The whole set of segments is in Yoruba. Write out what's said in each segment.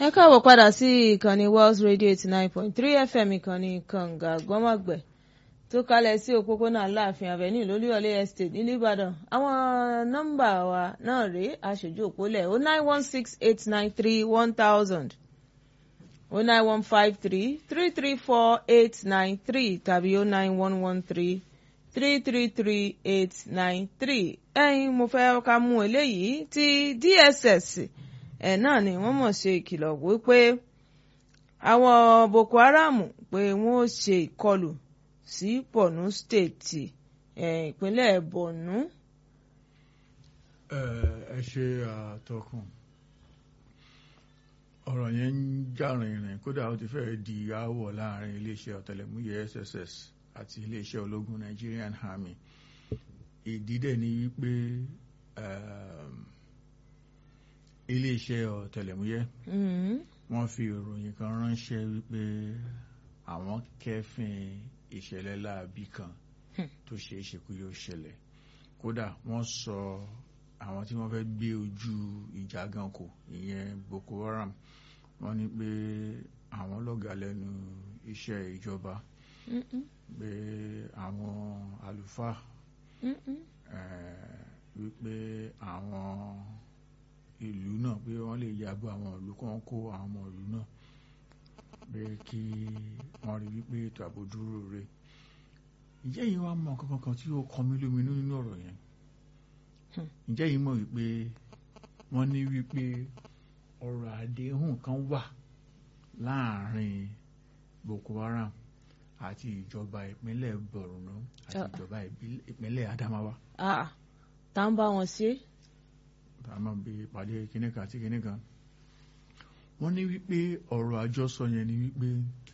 ẹ káàbọ̀ padà sí ìkànnì Wells Radio eighty nine point three FM ìkànnì kànga gbọ́mọ̀gbẹ̀ tó kalẹ̀ sí òpópónà Aláàfin Avenue lólúyọ̀lé estate nílùú Ìbàdàn àwọn nọ́mbà wa náà rèé aṣojú òpólẹ̀ o nine one six eight nine three one thousand o nine one five three three three four eight nine three tàbí o nine one one three three three three eight nine three ẹ̀yin mo fẹ́ ká mú eléyìí ti DSS ẹ̀ náà ni wọ́n mọ̀ ṣe ìkìlọ̀ wípé àwọn Boko Haram pé wọ́n ó ṣe ìkọlù sí Borno State ìpínlẹ̀ Borno. ẹ ṣe àtọkùn ọ̀rọ̀ yẹn ń jà rìnrìn kódà ó ti fẹ́ẹ́ di aáwọ̀ láàrin iléeṣẹ́ ọ̀tẹlẹ̀múyẹ́ SSS àti iléeṣẹ́ ológun Nigerian Army ìdí dẹ̀ ni wípé iléeṣẹ́ ọ̀tẹlẹ̀múyẹ́ wọ́n fi ìròyìn kan ránṣẹ́ wípé àwọn kẹ́fìn ìṣẹ̀lẹ̀ láabi kan tó ṣe é ṣe kó yóò ṣẹlẹ̀ kódà wọ́n sọ àwọn tí wọ́n fẹ́ gbé ojú ìjà gan kò ìyẹn Boko Haram wọ́n ní pé àwọn lọ́gà lẹ́nu iṣẹ́ ìjọba pé àwọn àlùfáà wípé àwọn ìlú náà pé wọ́n lè yàgbọ́ àwọn ìlú kan kó àwọn ọmọ ìlú náà pé kí wọ́n rí wípé ètò ààbò dúró re ǹjẹ́ yìí wá mọ kankan kan tí ó kọ mí lóminú nínú ọ̀rọ̀ yẹn ǹjẹ́ yìí mọ̀ wípé wọ́n ní wípé ọ̀rọ̀ àdéhùn kan wà láàrin Boko Haram àti ìjọba ìpínlẹ̀ Borno àti ìjọba ìpínlẹ̀ Adamawa. tá ń bá wọn ṣe. tá a máa bí ìpàdé kinní kan àti kinní kan wọ́n ní wípé ọ̀rọ̀ àjọsọ yẹn ni wípé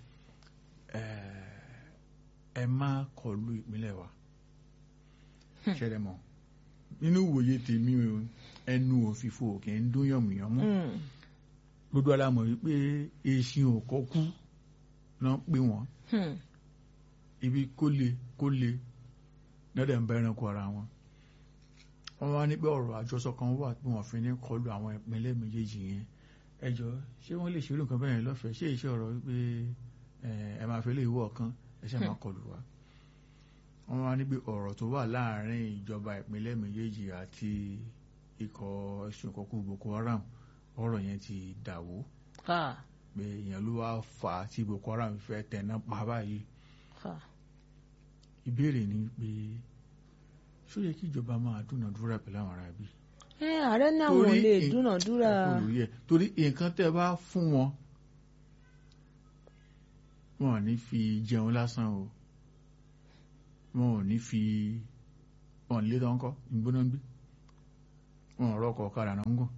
ẹ má kọlu ìpínlẹ̀ wa ṣẹlẹ̀ mọ́ nínú ìwòye tèmi o ẹnu òfìfo kì í dún yànmùyànmú gbogbo alámọ̀ wípé èsì òkọ́ kú náà pé wọ́n ibi kó le kó le lọ́dẹ̀ ń bá ẹranko ara wọn wọ́n wá ní pé ọ̀rọ̀ àjọsọ kan wà pé wọ́n fi ní kọlu àwọn ìpínlẹ̀ méjèèjì yẹn ẹjọ́ ṣé wọ́n lè ṣerú nǹkan bẹ́ẹ̀ lọ́fẹ̀ẹ́ ṣé iṣẹ́ ọ̀rọ̀ wípé ẹ máa fẹ́ lè wọ̀ ọ̀kan ẹ ṣe máa kọlù wá wọ́n wá ní pé ọ̀rọ̀ tó wà láàárín ìjọba ìpínlẹ̀ méjèèjì àti ikọ̀ ẹ̀sùn ìkọ̀kú Boko Haram ọ̀rọ̀ yẹn ti dàwó pé èèyàn ló wá fà á tí Boko Haram fẹ́ tẹ̀ná pa báyìí ìbéèrè ni pé ṣó yẹ kí ìjọba máa dúnàdúrà pẹ̀lú àwọn ará bí. ẹ ààrẹ náà wọn lè dúnàdúrà. torí nǹkan tẹ́ bá fún wọn wọn ò ní fi jẹun lásán o wọn ò ní fi wọn lé tán kọ ìgbóná gbé wọn ò rọkọ ọ̀kadà náà ń gùn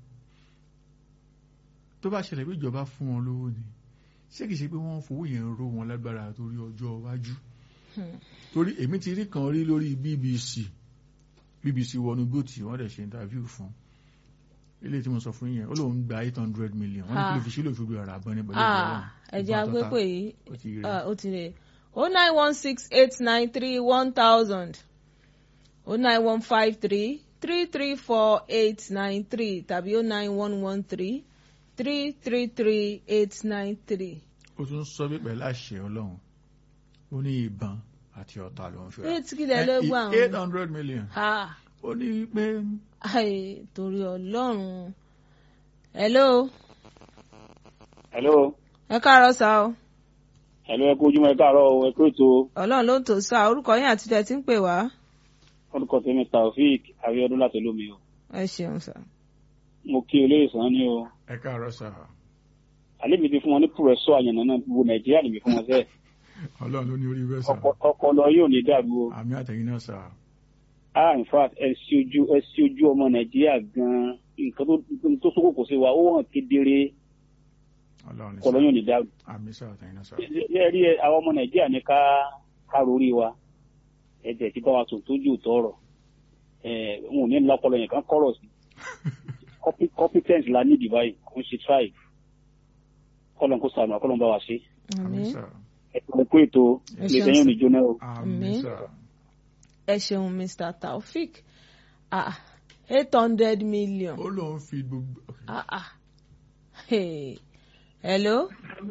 tó bá ṣẹlẹ̀ pé ìjọba fún wọn lówó ni ṣé kìí ṣe pé wọ́n fowó yẹn ró wọn lágbára torí ọjọ́ iwájú torí èmi ti rí kan rí lórí BBC BBC wọnú gbòtì wọ́n dẹ̀ ṣe interview fún ilé tí mo sọ fún yẹn ó lóun gba eight hundred million wọ́n ní kí ló fi sílò ìfúgbìn ọ̀rọ̀ àbọ̀n ní pẹ̀lú ìjọba ẹ̀jẹ̀ agbépè yìí ó ti rè o nine one six eight nine three one thousand o nine one five three three three four eight nine three tàbí o nine one one three three three three eight nine three. ó tún sọ bí pẹ̀lú àṣẹ ọlọ́run ó ní ìbọn àti ọ̀tá ló ń fi ra eight kìlẹ̀ ló gbọ́ àwọn. eight hundred million ó ní pé. Ai, torí ọlọ́run. hello. hello. ẹ káàárọ̀ sá o. hello ẹ kú ojúmọ́ ẹ káàárọ̀ o ẹ kú ètò. ọlọ́run ló ń tò sá orúkọ yín àti tẹ̀ tí ń pè wá. orúkọ tèmi taofeek abiodun láti lómi o. ẹ ṣeun sá. mo kí olóyè sàn ni o. ẹ káàárọ̀ sá. àlébi ti fún wọn ní pùrẹsọ àyànnà náà gbogbo nàìjíríà lèmi fún wọn sẹ. ọlọ́run ló ní orí bẹ́ẹ̀ sá. ọpọlọ yóò ní dàrú o. àmì àtẹ̀yìn náà sá. ah in fact ẹ sí ojú ẹ sí ojú ọmọ nàìjíríà gan-an nǹkan tó sókò kò sí wa ó hàn kedere ọlọ́run ní sá. ọpọlọ yóò ní dàrú. àmì sá àtẹ̀yìn náà sá. ẹ rí ẹ àwọn ọmọ nàìjíríà ní ká ká rórí wa ẹ tẹ̀ tí bá wa tó tójú tọrọ ẹ wọn ò ní lọpọlọ yẹn kan kọrọ sí competence la ní ìdìbò kò ń ṣe tribe kọlọ̀ kó sànù àkọlọ̀ bá wa ṣe. àmì sá. ẹ kó ètò Ẹ ilé ṣeun ìsẹ́yìn sir. òní jóná o. àmì Àmín. sá. ẹ ṣeun mr taofik ah eight hundred million ó lóun fi gbogbo. ah ah hey hello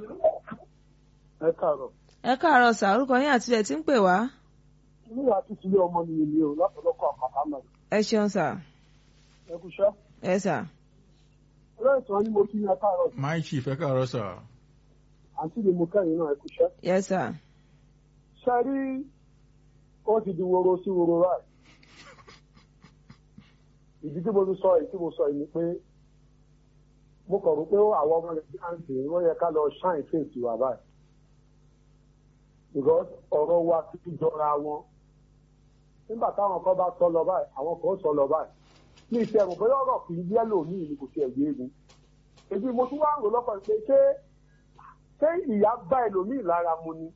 ẹ káàárọ̀ ẹ káàárọ̀ sà orúkọ yín àti ẹ̀ tí ń pè wá nígbà tí tilé ọmọ mi nìyí o látọ̀lọ́kọ̀ àpàtà náà ẹ ṣeun sà ẹ kú iṣẹ́ ẹ sà ọlọ́run tí wọ́n ní mo kí yẹn káàárọ̀ my chief ẹ káàárọ̀ sà àǹtí mi mo kẹ́yìn náà ẹ kú iṣẹ́ yes sà ṣe rí ó ti di woro sí woro ráì ìdí tí mo ti sọ èyí tí mo sọ yìí ni pé mo kàn rò pé àwọn ọmọ nàìjíríà ń sè é wọ́n yẹ ká lọ ṣáìn fèsì wà báyìí because ọ̀rọ̀ wa ti jọra wọn nígbà táwọn kan bá sọ lọ báyìí àwọn kan sọ lọ báyìí ní ìṣe ẹ̀rù bóyá ọ̀rọ̀ kì í yẹ́lò míì ni kò ṣe ẹ̀gbẹ́ egun èyí mo tún wá ń rò lọ́kàn pé ṣé ṣé ìyá bá ẹlòmíì lára mu ni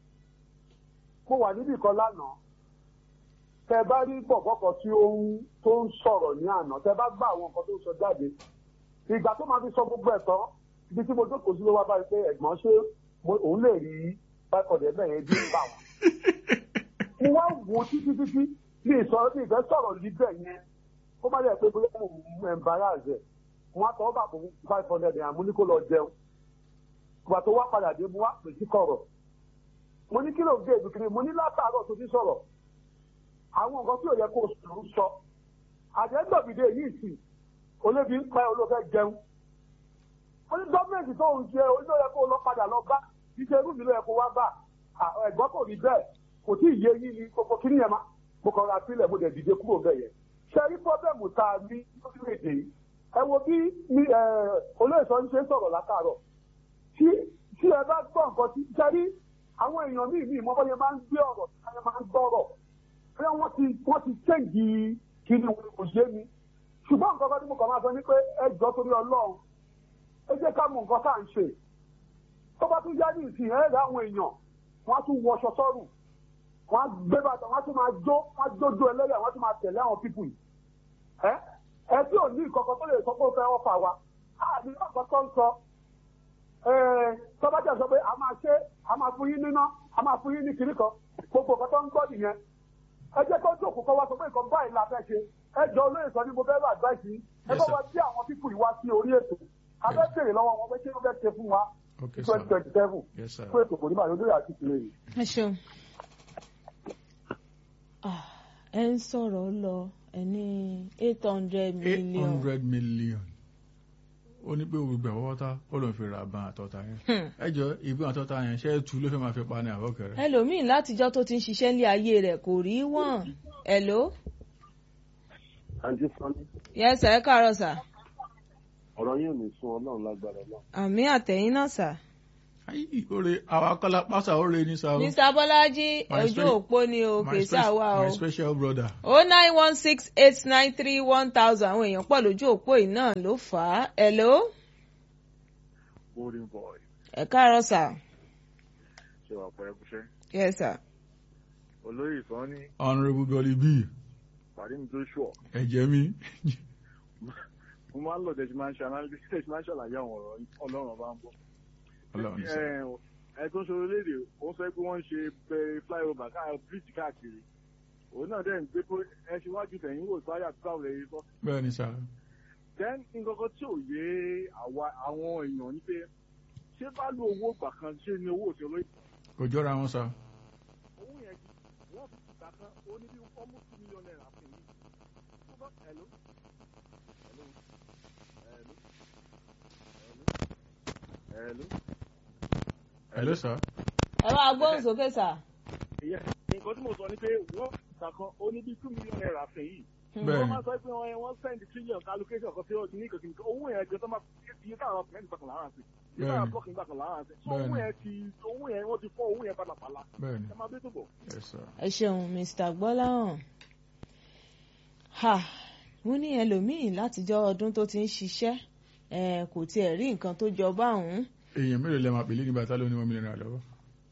mo wà níbì kan lánàá tẹ bá rí gbọ̀gbọ́kọ̀ tí ó ń tó ń sọ̀rọ̀ ní àná tẹ bá gbọ́ àwọn nǹkan tó ń sọ jáde ìgbà tó máa fi sọ gbogbo ẹ̀ tán ibi tí mo jókòó sí ló wá báyìí pé ẹ̀gbọ́n ṣé mo- òun lè rí bákọ̀dẹ̀ bẹ́ẹ̀ yẹn bí ń bà wọ́n. mo wá wò ó títí títí ní ìsọ̀rọ̀ ní ìfẹ́ sọ̀rọ̀ níbẹ̀ yẹn kó má lè pé bóyá mo mú embarrass ẹ̀ mo wá tọ́ bà fún five hundred naira mo ní kó lọ jẹun ìgbà tó wá padà dé mo wá pè sí kọ̀rọ̀ mo ní kí ló ń gbé ìdúkìrí mo ní látàárọ̀ tó ti sọ̀rọ̀ àwọn nǹkan tí ò yẹ kó sùúrù sọ àjẹgbọ̀bìdé yìí sì olóbi ń pẹ́ olófẹ́ jẹun ó ní gọ́ọ̀mẹ̀ntì tó ń jẹ olóyè yẹ kó lọ padà lọ bá iṣẹ́ irú mi ló yẹ kó wá bá À, ẹ̀gbọ́n kò rí bẹ́ẹ̀ kò tí ì yé yín ni gbogbo kí nìyẹn má mo kàn ra sílẹ̀ mo dẹ̀ dìde kúrò bẹ́ẹ̀ yẹn ṣe rí pọ́bẹ́mù tá a ní lórílẹ̀‐èdè yìí ẹ wo bí ní, ẹ, olóyè sọ ń ṣe sọ̀rọ̀ látàárọ̀ tí tí ẹ bá gbọ́ nǹkan tí ṣe rí àwọn èèyàn míì míì mọ́ bọ́yẹ máa ń gbé ọ̀rọ̀ tí wọ́n máa ń gbọ́rọ̀ pé wọ́n ti wọ́n ti ṣéǹgì kíni kò yé mi ṣùgbọ́n nǹkan kan tí mo kàn máa sọ ni pé ẹ jọ torí ọlọ́run ẹ jẹ́ ká mọ nǹkan tá à ń ṣe tó bá tún jáde ìsìn ẹ̀ rẹ̀ àwọn èèyàn wọ́n á tún wọṣọ sọ́rùn wọ́n á gbé bàtà wọ́n á tún máa jó wọ́n á jójó ẹlẹ́yà wọ́n á tún máa tẹ̀lé àwọn pípù yìí ẹ ẹ tí ò ní ìkọ̀kọ̀ tó lè sọ pé ó fẹ́ ọ̀fà wa á ní ọ̀kọ̀ tó ń sọ tọ́bájà sọ pé a máa ṣe a máa fún yín níná a máa fún yín ní kiri kan gbogbo nǹkan tó ń gbọ́ nìyẹn ẹ jẹ́ kó jókòó kọ́ wá sọ pé nǹkan báyìí la fẹ́ ṣe ẹ jọ olóyè sọ ní mo fẹ́ rà advice yìí ẹ bá Yes, sir. wa tí àwọn pípù yìí wá sí orí ètò a fẹ́ bèrè lọ́wọ́ wọn pé kí wọ́n fẹ́ ṣe fún wa okay twenty sir twenty seven yes sir fún ètò kò ní báyìí olóyè àti ìpìlẹ̀ yìí. ẹ ṣeun. Ah, ẹ ń sọ̀rọ̀ lọ ẹ ní eight hundred eight million. hundred million ó ní pé gbogbo ẹ̀wọ́ tá ó lòun fi ra ban àtọ́ta yẹn Hmm. ẹ jọ ìbọn àtọ́ta yẹn ṣé é tu ló fẹ́ máa fi pa ní àwọ̀kẹ́rẹ́ ẹlòmíín látijọ́ tó ti ń ṣiṣẹ́ ní ayé rẹ̀ kò rí wọ́n. hello àǹtí sọ́ni yes sir ẹ káàárọ̀ sà ọ̀rọ̀ yóò ní sun ọlọ́run lágbára náà. àmì àtẹ̀yìn náà sà. ayi oore àwọn akọ́lá pásá oore ní sáà mr bọ́lájí My ojú spe- òpó ni o my, kì í spe- sàwà o. my special brother o nine one six eight nine three one thousand àwọn èèyàn pọ̀ lójú òpó yìí náà ló fà á. hello golden boy ẹ káàárọ̀ sà ṣe wà pẹ́ kúṣẹ́. yes sir. olóyè sọ́ni honourable dolly b pàdé mi tó ṣùọ̀ ẹ̀jẹ̀ mi mo máa ń lọ tẹ̀sí máa ń ṣe analysis tẹ̀sí máa ń ṣàlàyé àwọn ọ̀rọ̀ yín, ọlọ́run ọba ń bọ̀. ọlọ́run ní sọ ẹ ẹ tó ń ṣe orílẹ̀-èdè ó sọ pé wọ́n ń ṣe bẹ- flyover káà bíríìjì káàkiri òun náà dẹ̀ ń gbé pé ẹ ṣe wájú tẹ̀yìn wò sáyà tó káwọn lè sọ. bẹ́ẹ̀ ni sáà then nǹkan kan tí ò yé àwa àwọn èèyàn ní pé ṣé bá lo owó gbà kan ṣé ni owó òṣèlú kò jọra wọn sáà owó yẹn ti wọ́n fi ìgbà kan ó ní bí almost two million naira fún mi. tó bá hello hello hello hello hello. hello sáà ẹ máa gbóhùn sókè sà. ìyẹn nǹkan tí mo sọ ni pé wọ́n fi ìgbà kan ó ní bí two million naira fún yìí. bẹ́ẹ̀ wọ́n ni máa sọ pé wọ́n wọ́n send trillion allocation kan sí ọdún ní ìkànnì owó yẹn gan tó máa iye táwọn ọkùnrin gbà kan lára sí iye táwọn Bẹ́ẹ̀ni. ọkùnrin gbà kan lára sí. so Bẹ́ẹ̀ni. owó yẹn ti owó yẹn wọ́n ti fọ́ owó yẹn pàlàpàlà bẹ́ẹ̀ ni ẹ máa bẹ́ tó bọ̀. yes sir ẹ ṣeun mr gbọ́láhàn ha wọ́n ní ẹlòmíín látijọ́ ọdún tó ti ń ṣiṣẹ́ eh, kò tiẹ̀ rí nǹkan tó jọ báwọn èèyàn mélòó lè máa pèlè nígbà tá ló ní one million naira lọ́wọ́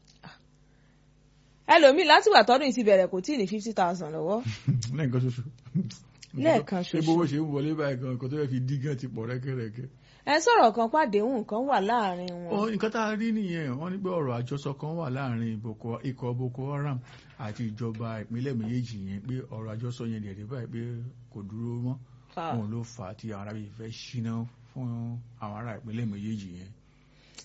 ẹlòmíín látìgbà tọdún yìí ti bẹ̀rẹ̀ kò tí ì ní fifty thousand lọ́wọ́ lẹ́ẹ̀kan ṣoṣo Lẹ́ẹ̀kan ṣé ṣoṣo. bówó ṣe ń wọlé báyìí gan nǹkan tó yẹ fi dí gan ti pọ̀ rẹ́kẹ́rẹ́kẹ́ ẹ sọ̀rọ̀ kan pàdéhùn kan wà láàrin wọn Ọ, nǹkan tá a rí nìyẹn wọ́n ní pé ọ̀rọ̀ àjọsọ kan wà láàrin Boko- ikọ̀ Boko Haram àti ìjọba ìpínlẹ̀ méjèèjì yẹn pé ọ̀rọ̀ àjọsọ yẹn dẹ̀ rí báyìí pé kò dúró mọ́ Ah. wọn ló fà á tí àwọn arábìyí fẹ́ ṣíná fún àwọn ará ìpínlẹ̀ méjèèjì yẹn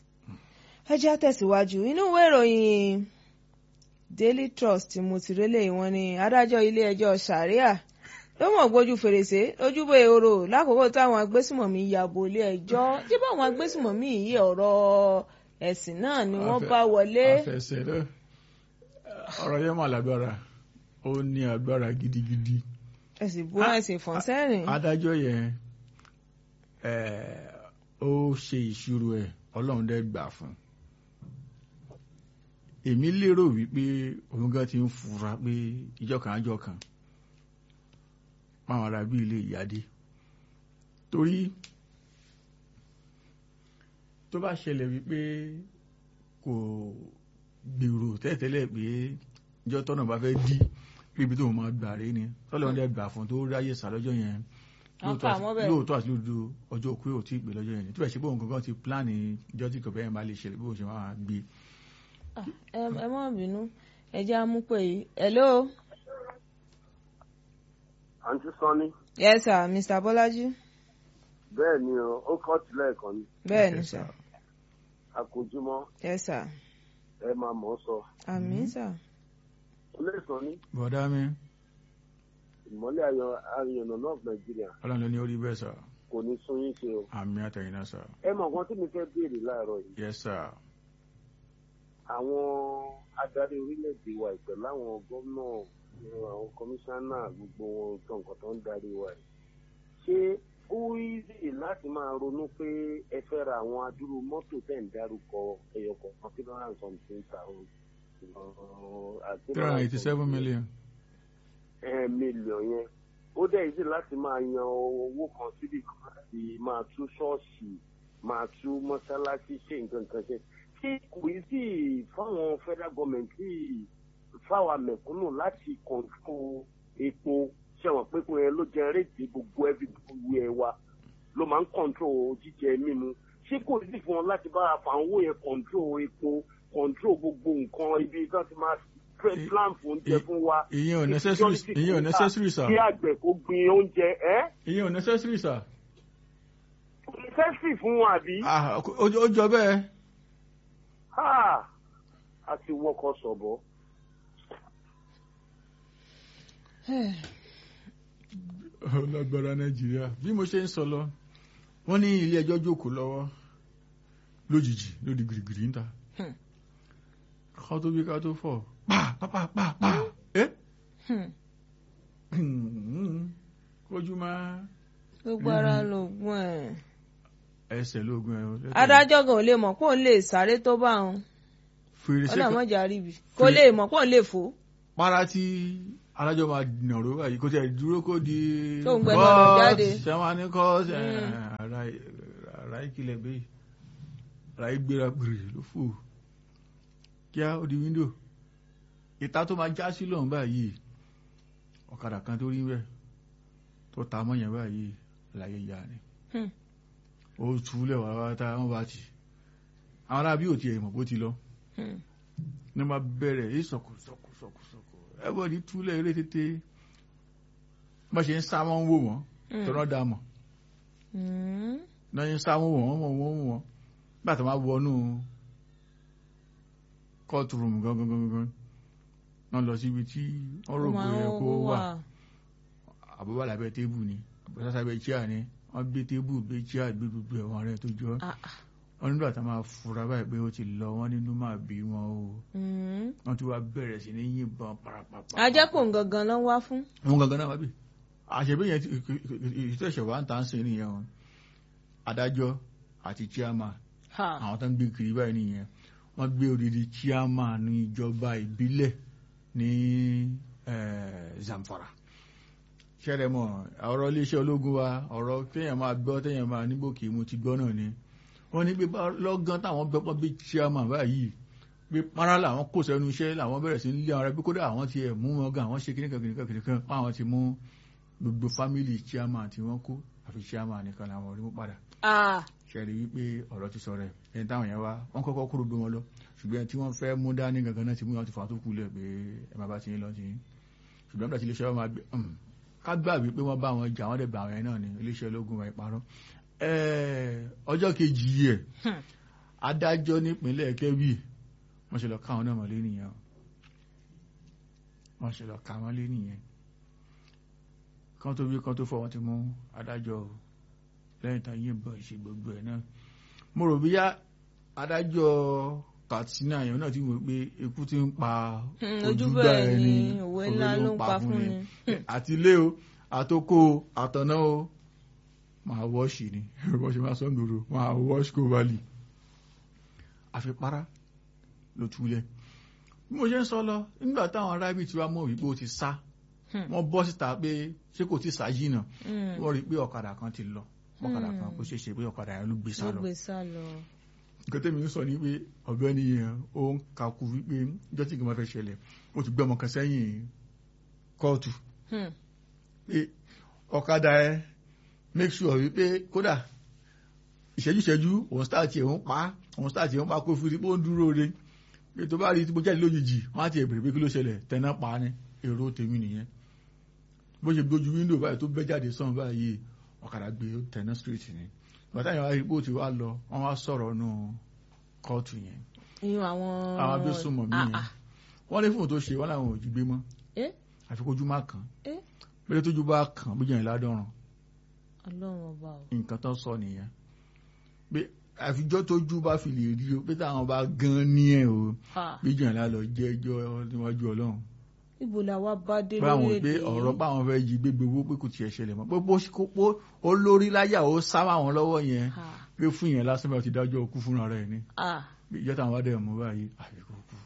ẹ jẹ́ á tẹ̀síwájú inú ìwé ìròyìn Daily Trust tí mo ti rélé wọn ni adájọ́ ilé ẹjọ́ Sharia ló mọ̀ gbójú fèrèsé lójúbọ èrò lákòókò táwọn agbésùmọ̀mí ya bo ilé ẹjọ́ tí báwọn agbésùmọ̀mí yìí ọ̀rọ̀ ẹ̀sìn náà ni wọ́n Afẹ́- bá wọlé. afẹsẹ̀ náà ọ̀rọ̀ yẹn mà lágbára ó ní agbára gidigidi ẹ̀sìn bú ẹ̀sìn fọ̀n sẹ́rìn. adájọ́ yẹn ẹ̀, ó ṣe ìṣirò ẹ̀ ọlọ́run dẹ́ gbà fún un. èmi lérò wípé òun gan ti ń fura pé ìjọ kan àjọ kan máwọn ará bí ilé ìyáde torí tó bá ṣẹlẹ̀ wípé kò gbèrò tẹ́tẹ́lẹ̀ pé ìjọ tọ́nà bá fẹ́ dí pé ibi tó máa gbà rí ni tọ́lọ́run dẹ́ gbà fún un tó ráyè sá lọ́jọ́ yẹn Wọ́n kà wọ́n bẹ̀. lóòótọ́ àti lóòótọ́ ọjọ́ òkú ò tí ì gbé lọ́jọ́ yẹn tí bẹ́ẹ̀ ṣe pé òun kankan ti pílánì ìjọ tí kò bẹ́ẹ̀ máa lè ṣẹlẹ̀ bí òun ṣe máa gbé Ah, ẹ ẹ má bínú ẹ jẹ́ á mú pé yìí. hello. àǹtí sanni yes sir mr bọ́lájí. bẹ́ẹ̀ ni o ó kọ́ tilẹ̀ kan ni bẹ́ẹ̀ ni Yes, sir. àkójúmọ́ yes sir. ẹ máa mọ̀ ọ́ sọ àmín sir. ilé sanni bọ̀dá mi ìmọ́lẹ̀ ayọ̀ ayọ̀nà náà nàìjíríà ọlọ́run ló ní orí bẹ́ẹ̀ sà kò ní sún yín ṣe o àmì àtẹ̀yìn náà sà ẹ mọ̀ nǹkan tí mi fẹ́ béèrè láàárọ̀ yìí yes sir àwọn adarí orílẹ̀-èdè wa ìpẹ̀ láwọn gómìnà àwọn kọmíṣánná gbogbo wọn tó nǹkan tó ń darí wa yìí ṣé ó easy láti máa ronú pé ẹ fẹ́ ra àwọn adúrú mọ́tò tẹ̀ ń dárúkọ ẹyọ kọ̀ọ̀kan three hundred and something thousand three hundred eighty seven million mílíọ̀n yẹn ó dẹ̀ easy láti máa yan owó kan síbi kan láti máa tú ṣọ́ọ̀ṣì máa tú mọ́ṣáláṣí ṣe nǹkan kan ṣe ṣé kò í sí fáwọn federal government tí fáwọn mẹ̀kúnnù láti kọ̀ǹtró epo ṣẹ̀wọ̀n pé kò yẹn ló jẹ rédíì gbogbo ẹbí gbogbo ẹ wa ló máa ń kọ̀ǹtró jíjẹ mímu ṣé kò sí fún wọn láti bá àfàwọn owó yẹn kọ̀ǹtró epo kọ̀ǹtró gbogbo nǹkan ibi tí wọ́n ti máa I- plan fún oúnjẹ fún wa ìyẹn ò necessary ìyẹn ò necessary sà kí àgbẹ̀ kó gbin oúnjẹ ẹ́ ìyẹn ò necessary sà kò ní fẹ́ sì fún wọn àbí Ah, ó ó jọ bẹ́ẹ̀ Ha! a ti wọkọ̀ sọ̀bọ̀. lágbára nàìjíríà bí mo ṣe ń sọ lọ wọ́n ní ilé ẹjọ́ jókòó lọ́wọ́ lójijì lódì gìrìgìrì ń ta Hmm. ká tó bí ká tó fọ̀ pa pa pa pa pa ẹ́ Hmm. kójú máa gbogbo ara lògùn ẹ̀. ẹsẹ̀ lóògùn ẹ̀ adájọ́ gan ò lè mọ̀ pé òun lè sáré tó bá òun fèrèsé kan ọlọ́mọjà ríbi kò lè mọ̀ pé òun lè fò. para tí adájọ́ máa nàró báyìí kó tẹ̀ dúró kó di Tó ń gbẹnu ọ̀nà jáde. sẹ́wọ́n ní kọ́ Mm. ara ìkìlẹ̀ bẹ́ẹ̀ ara ìgbéra gbèrè ló fò kíá ó di wíńdò ìta tó máa já sí lọ́hùn báyìí ọ̀kadà kan tó rí bẹ́ẹ̀ tó ta mọ́yàn báyìí láyé ya ni Hmm. ó túlẹ̀ wà wá tá wọ́n bá ti àwọn arábí ò tiẹ̀ mọ̀ bó ti lọ Hmm. ní ma bẹ̀rẹ̀ yìí sọ̀kù sọ̀kù sọ̀kù sọ̀kù everybody túlẹ̀ eré tètè bá ṣe ń sá wọn wò wọ́n Hmm. tọ́rọ́ dà mọ̀ Hmm. náà ṣe ń sá wọn wò wọ́n wọ́n wọ́n wọ́n nígbà tó máa wọnú kóòtù rúùmù gangan gangan gangan náà lọ síbi tí wọ́n rò Ó pé máa ń kó wà wà. àbúrò lábẹ́ tébù ni àbúrò sábẹ́ chíà ni wọ́n gbé tébù gbé chíà gbé gbogbo ẹ̀wọ̀n rẹ̀ tó jọ Ah, ah. wọ́n nígbà tó máa fura báyìí pé ó ti lọ wọ́n nínú máa bí wọn o Hmm. wọ́n ti wá bẹ̀rẹ̀ sí ní yìnbọn parapapa. ajẹ́kùn gangan ló ń wá fún. wọn gangan náà wá bí àṣẹbí yẹn ìtẹ̀sẹ̀ wá ń tà ń sìn nìyẹn o adájọ́ àti chairman Ha. àwọn tó ń gbé kiri báyìí nìyẹn wọ́n gbé odidi chairman ní ìjọba ìbílẹ̀ ní eh, Zamfara ṣẹlẹ̀ mọ́ ọ̀rọ̀ iléeṣẹ́ ológun wa ọ̀rọ̀ téèyàn máa gbọ́ téèyàn máa nígbò kì í mu ti gbọ́ náà ni wọ́n ní pé bá- lọ́gán táwọn gbẹ́pọ̀ bí chairman báyìí pé para làwọn kò sẹ́nu iṣẹ́ làwọn bẹ̀rẹ̀ sí ń lé àwọn ẹbí kódà àwọn ti ẹ̀ mú wọn gan àwọn ṣe kíníkan kíníkan kíníkan àwọn ti mú gbogbo fámìlì chairman tí wọ́n kó àfi chairman nìkan làwọn rí mú padà Ah. ṣẹ̀rí wípé ọ̀rọ̀ ti sọ̀rọ̀ ẹ̀ ẹni táwọn yẹn wá wọ́n kọ́kọ́ kúrò gbé wọn lọ ṣùgbọ́n ẹni tí wọ́n fẹ́ mú dání gangan náà ti mú wọn ti fà tó kú lẹ̀ pé ẹ má bá ti yín lọ sí yín ṣùgbọ́n nígbà tí iléeṣẹ́ wọn máa gbé um, ká gbà wípé wọ́n bá wọn jà wọ́n dẹ̀ bá àwọn yẹn náà ní iléeṣẹ́ ológun wọn ìparọ́ ọjọ́ kejì yìí ẹ̀ Hmm. adájọ́ nípínlẹ̀ Kebbi wọ́n ṣe lọ ká àwọn náà mọ́lé nìyẹn o. wọ́n ṣe lọ ká wọ́n lé nìyẹn kan tó bí kan tó fọ́ wọn ti mú adájọ́ o lẹ́yìn tá yìnbọn ìṣe gbogbo ẹ̀ náà mo rò bíyá adájọ́ Katsina yẹn náà ti wò pé ikú ti ń pa Hmm, ojú ojúgbà bẹ́ẹ̀ ẹni ni òwe ńlá ló ń pa fún ni. àti ilé o àtòkò o àtọ̀nà o máa wọ́ọ̀ṣì ni bọ́ ṣe máa sọ́ndòrò máa wọ́ọ̀ṣì kó válì àfipárá ló túlẹ̀ bí mo ṣe ń sọ lọ nígbà táwọn arábì tí wàá mọ̀ wípé ó ti sá Hmm. wọ́n bọ́ síta pé ṣé kò ti sá yìí náà Hmm. wọ́n rí i pé ọ̀kadà kan ti lọ ọ̀kadà kan kó ṣeé ṣe pé ọ̀kadà yẹn ló gbé sá ló lọ gbé sá lọ. nǹkan tẹ́mi ń sọ ní pé ọ̀gbẹ́ni yẹn ó ń kakú wípé ìjọ́ tí nǹkan máa fẹ́ ṣẹlẹ̀ ó ti gbé ọmọ kan sẹ́yìn kóòtù Hmm. pé ọ̀kadà ẹ make sure wípé kódà ìṣẹ́jú ìṣẹ́jú òun stáàtì ẹ̀ ń pa òun stáàtì ẹ̀ ń pa kó fi rí pé ó ń dúró re pé tó bá rí tí mo jáde lójijì wọ́n á ti ẹ̀ bèrè pé kí ló ṣẹlẹ̀ tẹ̀ná pa ni èrò tèmi nìyẹn bó ṣe gbójú wíńdò báyìí tó bẹ́ jáde sàn báyìí ọ̀kadà gbé tẹ̀ná street ni bàtà yẹn wá rí pé ó ti wá lọ wọ́n wá sọ̀rọ̀ nù kóòtù yẹn iyún àwọn. àwọn abésùnmọ̀ mí Ah, yẹn ah. wọ́n ní fóònù tó ṣe wọ́n làwọn ò jí gbé mọ́ Eh? àfi kójú má kàn Eh? pé tójú bá kàn bójú yẹn ládọ́rùn ọlọ́run ọba o. nǹkan tó sọ nìyẹn pé àfijọ́ tójú bá fi lè rí o pé táwọn bá gan ní ẹ̀ o Ha. bójú yẹn lálọ́ jẹ́ ẹjọ́ níwájú ọlọ́run ibo la wá bá dé pé àwọn lórílẹ̀‐èdè pé yìí? ọ̀rọ̀ páwọn fẹ́ jí gbégbé owó pé kò tiẹ̀ ṣẹlẹ̀ mọ́ pé bó ṣe kó pé ó lórí láyà ó sá máwọn lọ́wọ́ yẹn Ha. pé fún yẹn lásán bá ti dájọ́ òkú fúnra rẹ̀ ni Ah. bí ìjọ táwọn wá dẹ̀ mú báyìí àfikún kú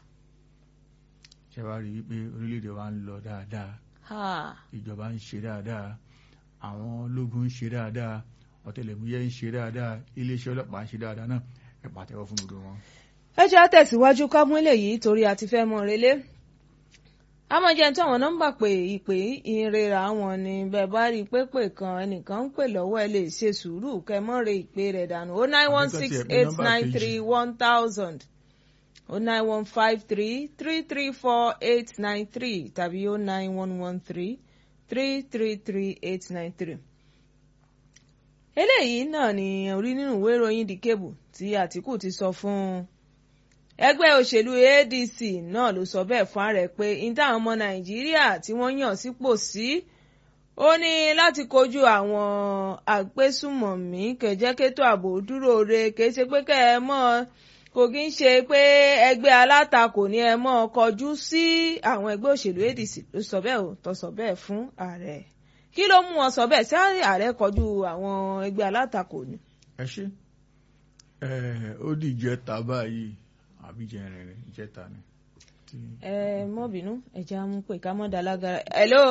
ṣe wá rí i pé orílẹ̀-èdè wa ń lọ dáadáa Ha. ìjọba ń ṣe dáadáa àwọn ológun ń ṣe dáadáa ọ̀tẹlẹ̀múyẹ́ ń ṣe dáadáa iléeṣẹ́ ọlọ́pàá ń ṣe dáadáa náà ẹ pàtẹ́wọ́ fún gbogbo wọn. ẹ jẹ́ á tẹ̀síwájú ká mú eléyìí torí a ti fẹ́ mọ relé àmọ́ jẹ́ tí àwọn nọ́mbà pé ìpè ìrera wọn ni bẹ́ẹ̀ bá rí i pé pè kan ẹnìkan ń pè lọ́wọ́ ẹ lè ṣe sùúrù kẹ́ mọ́ re ìpè rẹ̀ dànù o nine one six eight nine three one thousand o nine one five three three three four eight nine three tàbí o nine one one three three three three eight nine three eléyìí náà ni orí nínú ìwé ìròyìn The Cable tí Àtìkù ti sọ fún ẹgbẹ́ òṣèlú ADC náà ló sọ bẹ́ẹ̀ fún ààrẹ pé níta àwọn ọmọ Nàìjíríà tí wọ́n yàn sípò sí ó ní láti kojú àwọn àgbésùmọ̀mí kẹjẹkẹtọ ààbò dúró re kìí ṣe pé kẹ ẹ mọ̀ kò kí ń ṣe pé ẹgbẹ́ alátakò ní ẹ mọ̀ kọjú sí àwọn ẹgbẹ́ òṣèlú ADC ló sọ bẹ́ẹ̀ ò tó sọ bẹ́ẹ̀ fún ààrẹ kí ló mú wọn sọ bẹ́ẹ̀ sí ààrẹ kọjú àwọn ẹgbẹ́ alátakò ni. ẹ ṣe ẹ ó di ìjẹta báyìí àbí jẹrin ìjẹta ni. tí- ẹ mọ́ bínú ẹ jẹ́ àmú pé ká mọ́ da lágara. hello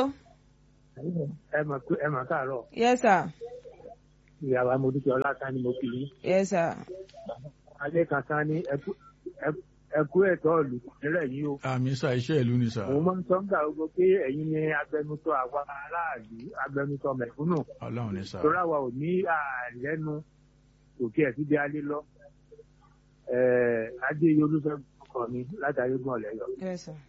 ẹ mọ̀ pé ẹ mọ̀ káàárọ̀ yes sir ìyàwó amódúkẹ́ ọlátàn ni mo kì í yes sir alẹ́ kan tán ní ẹkú ẹkú- ẹkú ẹ̀tọ́ ìlú nílẹ̀ yìí o àmì sá iṣẹ́ ìlú ni sá òun máa ń sọ nígbà gbogbo pé ẹ̀yin ni agbẹnusọ àwa aráàlú agbẹnusọ mẹ̀kúnnù ọlọ́run ní sá. torí àwa ò ní àlẹ́nu òkè ẹ̀ síbi alẹ́ lọ Ẹ̀, adéyẹ olúfẹ́ kọ mi látàrí gbọ́n ọ̀lẹ́yọ̀ yes sir.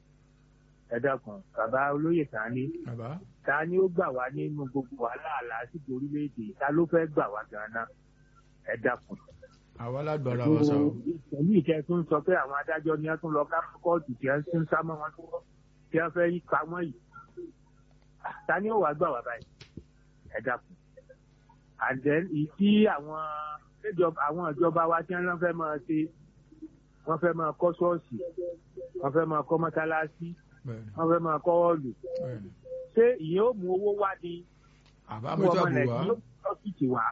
ẹ dákun bàbá olóyè Sàní bàbá ta ni ó gbà wá nínú gbogbo wàhálà àlàásìgbò orílẹ̀-èdè ta ló fẹ́ gbà wá gan-an ẹ dákun. àwa lágbára wa sá o. pẹ̀lú ìkẹ́ tó ń sọ pé àwọn adájọ́ ni wọ́n tún lọ ká kóòtù tí wọ́n ń sá mọ́ wọn lọ́wọ́ tí wọ́n fẹ́ pa wọ́n yìí. ta ni ó wàá gbà wá báyìí ẹ dákun. and then ìdí àwọn ìjọba àwọn ìjọba wa tí wọ́n fẹ́ máa ṣe wọ́n fẹ́ máa kọ́ ṣọ́ọ̀ṣì wọ́n fẹ́ máa kọ́ mọ́sálásí bẹ́ẹ̀ni wọ́n fẹ́ máa kọ́ ọ̀lù bẹ́ẹ̀ni. ṣé ìyẹn ó mú owó wá ní àbá fún mi ọmọ tó àbò wá nàìjíríà ọ́fíìsì wa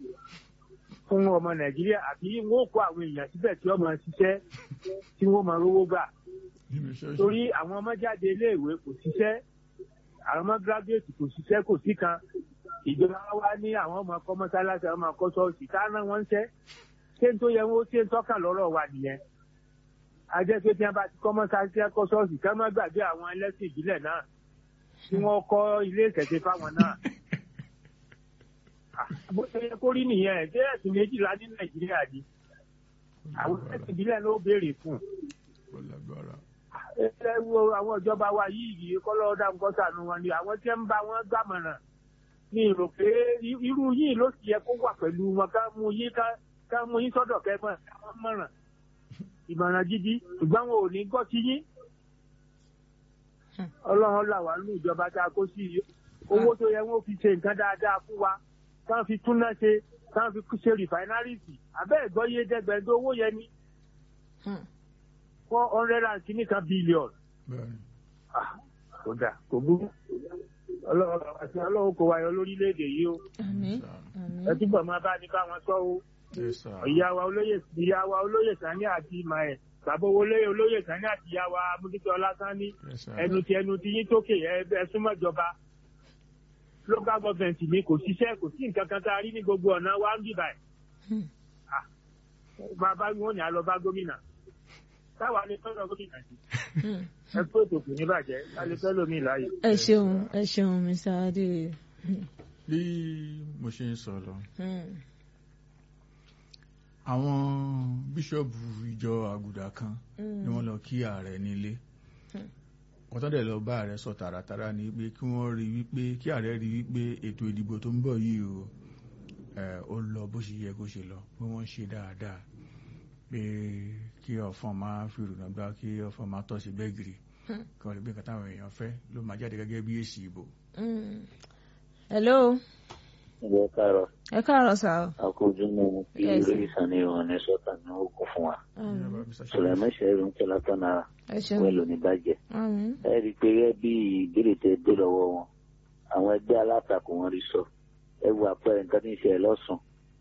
fún ọmọ nàìjíríà àbí wọn ò kó àwọn èèyàn síbẹ̀ tí wọ́n máa ṣiṣẹ́ tí wọ́n máa rówó gbà nínú iṣẹ́ torí àwọn ọmọ jáde iléèwé kò ṣiṣẹ́ àwọn ọmọ gíráduwétì kò ṣiṣẹ́ kò sí kan ìjọba wa ní àwọn ọmọ kọ́ mọ́sálásí àwọn ọmọ kọ́ ṣọ́ọ̀ṣì káná wọn ń ṣẹ́ ṣé n tó yẹ wọn ó ṣe ń tọ́ka lọ́rọ̀ wa nìyẹn ajẹ́ pé tí wọ́n bá ti kọ́ mọ́sálásí kọ́ ṣọ́ọ̀ṣì ká má gbàgbé àwọn ẹlẹ́sìn ìbílẹ̀ náà tí wọ́n kọ́ ilé ìṣẹ̀ṣe fáwọn náà bó ṣe yẹ kó rí nìyẹn ṣé ẹ̀sìn méjìlá ní nàìjíríà ni àwọn ẹ̀sìn ìbílẹ̀ ló béèrè fún ó lágbára. ẹ wo àwọn ìjọba wa yìí yìí kọ́lọ́ dá nǹkan sànù wọn ni àwọn tí ń bá wọn gbàmọ̀ràn ní ìrò pé irú yìí ló sì yẹ kó wà pẹ̀lú wọn ká mú yín ká ká mú yín sọ́dọ̀ kẹfọn káwọn mọ̀ràn ìmọ̀ràn gidi ṣùgbọ́n wọn ò ní gbọ́ sí yín ọlọ́run là wá ní ìjọba tá a kó sí yìí owó tó yẹ wọn fi ṣe nǹkan dáadáa fún wa káwọn fi túná ṣe káwọn fi ṣe rìfáínárìsì abẹ́ ìgbọ́yé dẹ́gbẹ̀ẹ́dẹ́ owó yẹn ní four hundred and kìíní kan billion bẹ́ẹ̀ni kò dà kò burú ọlọ́run àti ọlọ́run kò wáyọ lórílẹ̀‐èdè yìí o àmín sir. àmín ẹ túbọ̀ máa bá ní káwọn sọ o yes sir. ìyá wa olóyè ìyá wa olóyè sani àti ìmọ̀ ẹ̀ bàbá olóyè olóyè sani àti ìyá wa amúdíkẹ́ ọlásánní yes sir. ẹnu tí ẹnu tí yín tókè ẹ ẹ súnmọ́ ìjọba local government mi kò ṣiṣẹ́ kò sí nǹkan kan tá a rí ní gbogbo ọ̀nà wa ń bì báyìí Hmm. Ah, bàbá wọn ni a lọ bá gómìnà táwa ní fẹ́ràn gómìnà sí Hmm. ẹ pé ètò kò ní bàjẹ́ ká lè fẹ́ lómi láàyè. ẹ ṣeun ẹ ṣeun mr adé bí mo ṣe ń sọ lọ Hmm. àwọn bíṣọ̀bù ìjọ àgùdà kan Hmm. ni wọ́n lọ kí ààrẹ nílé wọ́n tán dẹ̀ lọ bá ààrẹ sọ tààràtàrà ní pé kí wọ́n rí wípé kí ààrẹ rí wípé ètò ìdìbò tó ń bọ̀ yìí o ẹ̀, ó lọ bó ṣe yẹ kó ṣe lọ pé wọ́n ṣe dáadáa pé kí ọ̀fọ̀n máa fi rònà gbá kí ọ̀fọ̀n máa tọ́ sí gbẹ́gìrì Hmm. kí wọ́n lè gbé nǹkan táwọn èèyàn fẹ́ ló máa jáde gẹ́gẹ́ bí èsì ìbò. Hmm. hello Ẹ káàárọ̀, ẹ káàárọ̀ sá o. àkójúmọ́ kí Yes, sir. lórí ìsànì ìrọ̀lẹ́ ní sọ́tà ní ogun fún wa. Àmín. Sùlẹ̀mọ́ ṣẹ̀rù ń tẹ́lá tán náà ẹ ṣeun wẹ́lò ní bàjẹ́. Àmín. Ẹ rí i pé gẹ́gẹ́ bí ìbéèrè tẹ dé lọ́wọ́ wọn, àwọn ẹgbẹ́ alátakò wọn rí sọ. Ẹ wo àpẹẹrẹ nǹkan tí ń ṣe lọ́sùn.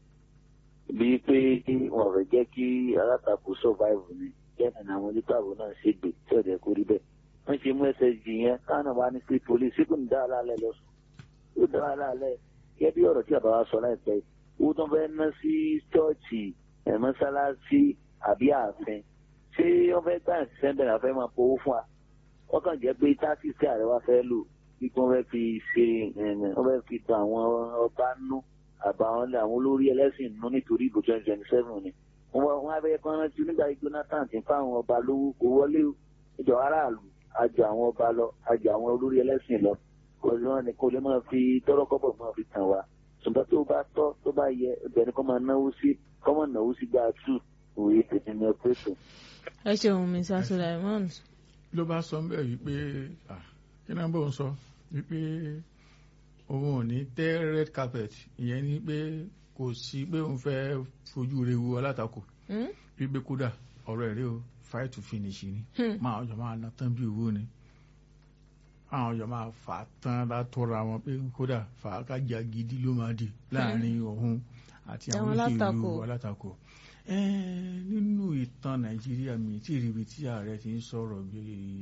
Bí pé wọn fẹ́ jẹ́ kí alátakò survive ni, bẹ́ẹ̀ ni àwọn onítàbò náà ṣe gbè tí ọ̀dẹ̀ kó rí bẹ́ẹ̀. Wọ́n ṣe mú SSG yẹn káwọn náà wá ní state police kò ní dá alálẹ̀ lọ́sùn. Ó dá alálẹ̀ gẹ́gẹ́ bí ọ̀rọ̀ tí bàbá wa sọ láìpẹ́ yìí owó tó ń fẹ́ ná sí ṣọ́ọ̀ṣì ẹ̀ mọ́sálásí àbí ààfin ṣé wọ́n fẹ́ gbà ní sẹ́ńbẹ̀ náà fẹ́ máa powó fún wa wọ́n kàn jẹ́ pé táàkì tí ààrẹ wa fẹ́ lò bí wọ́n fẹ́ fi ṣe ẹ̀ẹ̀nẹ̀ wọ́n fẹ́ fi tan àwọn ọba nú àbáwọn àwọn olórí ẹlẹ́sìn nú nítorí ìbò twenty twenty seven ni wọ́n wá- wọ́n á fẹ́ kán rántí nígbà tí Jonathan ti ń fáwọn ọba lówó kó wọlé o ìjọ aráàlú àjọ àwọn ọba lọ àjọ àwọn olórí ẹlẹ́sìn lọ ọ̀rọ̀ ni kò lè máa fi tọ́rọ́kọ́bọ̀ máa fi tàn wá ṣùgbọ́n tó bá tọ́ tó bá yẹ ẹgbẹ́ ni kò máa náwó sí kò máa náwó sí gbà tù òye tètè ní ọpẹ́tò. ẹ ṣeun mr Sulaiman. ló bá sọ ń bẹ̀ wípé ah, kí náà bó ń sọ wípé òun ò ní tẹ́ red carpet ìyẹn ni pé kò sí pé òun fẹ́ fojú re wo alátakò Hmm? wípé kódà ọ̀rọ̀ ẹ̀rí o fight to finish ni Hmm. máa ọjọ́ máa ná tán bí owó ni àwọn ọjọ́ máa fà á tán látọ́ra wọn pé kódà fà á kájà gidi ló máa di láàrin òun àti àwọn Àwọn olóṣèlú alátakò. alátakò Ẹ́ẹ̀, nínú ìtàn nàìjíríà mi tí ìrìbì tí ààrẹ ti ń sọ̀rọ̀ bí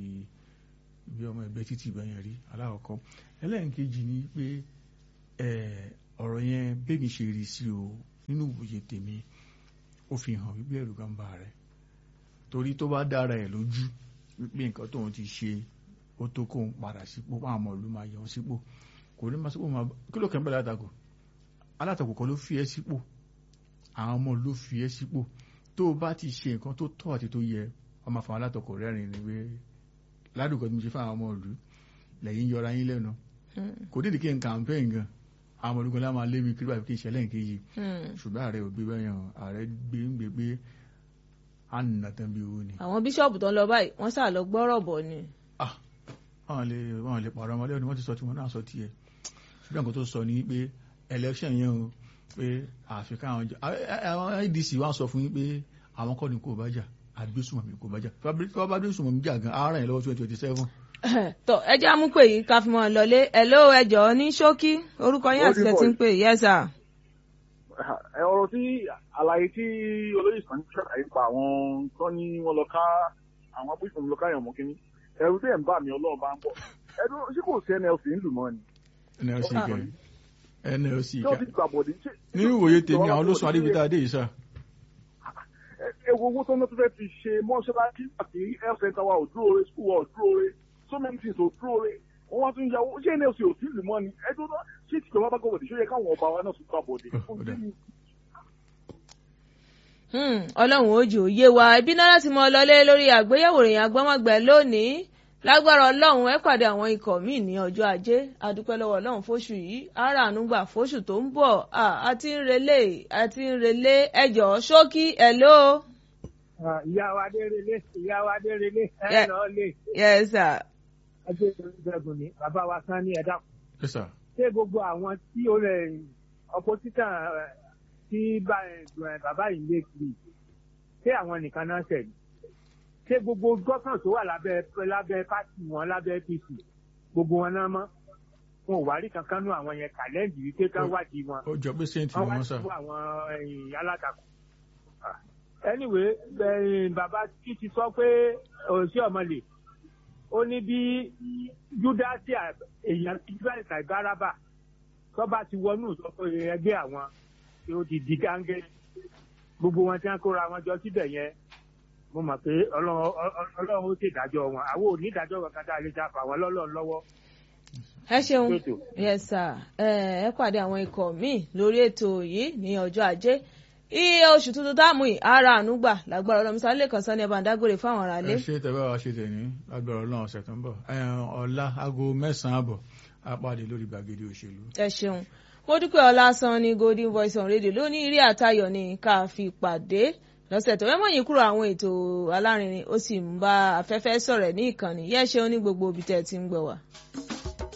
bí ọmọ ẹgbẹ́ títí ìbẹ̀yẹn rí alákọ̀ọ́kọ́ ẹlẹ́nkejì ni pé ẹ̀, ọ̀rọ̀ yẹn bẹ́mi ṣe rí sí o nínú ìwòye tèmi ó fi hàn wípé ẹ̀rù kan bá rẹ̀ torí tó bá dára ẹ̀ lójú wípé nǹkan tóun ti ṣe ó tó kóun padà sípò àwọn ọmọ ìlú máa yọ ọ́ sípò kò ní máa sípò máa kí ló kẹ́ ń bẹ̀rẹ̀ alátakò alátakò kan ló fi ẹ́ sípò àwọn ọmọ ló fi ẹ́ sípò tó o bá ti ṣe nǹkan tó tọ́ àti tó yẹ ọmọ àfàwọn alátakò rẹ́rìn ni pé ládùúgbò tí mo ṣe fún àwọn ọmọ ìlú lẹ́yìn yọra yín lẹ́nu Hmm. kò dídì kí n campaign gan àwọn olùkọ́ lá máa lé mi kiri báyìí kí n ṣẹlẹ̀ nkéjì Hmm. ṣùgbọ́n ààrẹ ò gbé bẹ́yàn ààrẹ gbé ń gbé pé à ń nà tán bí owó ni. àwọn bíṣọ̀bù tó ń lọ báyìí wọ́n sá lọ gbọ́rọ̀ bọ̀ ni. ah wọn lè wọn lè pàrọ̀ ọmọdé ni wọ́n ti sọ tí wọ́n náà sọ tiẹ̀ ṣùgbọ́n nǹkan tó sọ ni pé election yẹn o pé àfikún àwọn jọ àwọn adc wa sọ fún yín pé àwọn kọ́ni kò bá jà àgbésùmọ̀mí kò bá jà tí wọ́n bá gbésùmọ̀mí jà gan ara yẹn lọ́wọ́ twenty twenty seven. tọ ẹ jẹ́ àmú pé yìí ká fi mọ́ ọ lọlé hello ẹ jọ̀ọ́ ní ṣókí orúkọ yín àti ẹ̀ ti ń pè yes sir. ẹ ọ̀rọ̀ tí àlàyé tí olóyè sàn ń ṣàlàyé pa àwọn tó ní wọ́n lọ ká àwọn abúlé lọ ká yàn mọ́ kínní ẹ̀rù tẹ̀ ń bà mí ọlọ́run bá ń bọ̀ ẹ̀rù ṣé kò sí nlc ń lù mọ́ ni nlc kẹ nlc ṣé ó ti kẹ gbàbọ̀dé ṣé nínú ìwòye tèmi àwọn ló sọ adébítà adé yìí sá. ewu owó tó ń tó fẹ́ fi ṣe mọ́ṣáláṣí àti health center wa ò dúró re school wa ò dúró re so many things ò dúró re wọ́n wá tún yàwó ṣé nlc ò tí ì lù mọ́ ni ẹjọ́ náà ṣé tìjọba bá gbàbọ̀dé ṣó yẹ káwọn ọba wa náà tún gbàbọ̀dé Ó dà. Hmm, ọlọ́run ó jò yé wa ibi náà láti mọ lọlé lórí àgbéyẹ̀wò ìròyìn agbọ́mọgbẹ̀ lónìí lágbára ọlọ́run ẹ pàdé àwọn ikọ̀ míì ní ọjọ́ ajé adúpẹ́ lọ́wọ́ ọlọ́run fóṣù yìí ara ànúgbà fóṣù tó ń bọ̀ àti ń relé àti ń relé ẹjọ́ ṣókí ẹ̀ló. ìyá wa dé relé ìyá wa dé relé ẹ Yeah. lọ lè yes sir. ẹgbẹ́ ìgbẹ́gun ni bàbá wa sán ní ẹ̀dá yes sir ṣé gbogbo àwọn tí ó rẹ̀ ọpọ́sítà tí bá- ẹ̀, bàbá yìí lé kiri ṣé àwọn nìkan náà ṣẹ̀ ni ṣé gbogbo gọ́kàn tó wà lábẹ́ lábẹ́ pátì wọn lábẹ́ apc gbogbo wọn náà mọ́ wọn ò wá rí kankan nú àwọn yẹn kàlẹ́ǹdì wípé ká Ó- wádìí wọn ó jọ pé sẹ́ǹtì wọ́n ni wá wọ́n sà sí àwọn ẹ̀yìn alátakò. anyway ẹ̀yìn bàbá tí ti sọ pé òsì ọmọlè ó ní bí júdásì à- èèyàn júdásì àìbáraba tó bá ti wọnú ìsọfún ẹgbẹ́ àwọn tí ó ti di gángẹ́ gbogbo wọn tí wọ́n kóra wọn jọ síbẹ̀ yẹn mo mọ̀ pé ọlọ́run ọ- ọ- ọlọ́run ó ṣèdájọ́ wọn àwọn ò ní ìdájọ́ kankan tá a lè jà fà wọn lọ́lọ́run lọ́wọ́. ẹ ṣeun Ètò. yes sir ẹ ẹ pàdé àwọn ikọ̀ míì lórí ètò yìí ní ọjọ́ ajé iye oṣù tuntun táàmù yìí ara ànúgbà lágbára ọlọ́run sáré lè kàn sani ẹ̀ bá ń dágbére fáwọn aráalé. ẹ ṣe tẹ bá wa ṣe tẹ ní agbára ọlọ́run ọ̀sẹ̀ tó ń bọ̀ ẹ, ọ̀la aago mẹ́sàn-án àbọ̀ a pàdé lórí gbàgede òṣèlú. ẹ ṣeun mo dúpẹ́ ọlásán ní golden voice on radio lónìí eré àtayọ̀ ni ká fi pàdé lọ́sẹ̀ tó mẹ́mọ̀ yín kúrò àwọn ètò alárinrin ó sì ń bá afẹ́fẹ́ sọ̀rọ̀ ní ìkànnì yẹ́ ṣeun ní gbogbo ibi tẹ́ ẹ ti ń gbọ́ wá.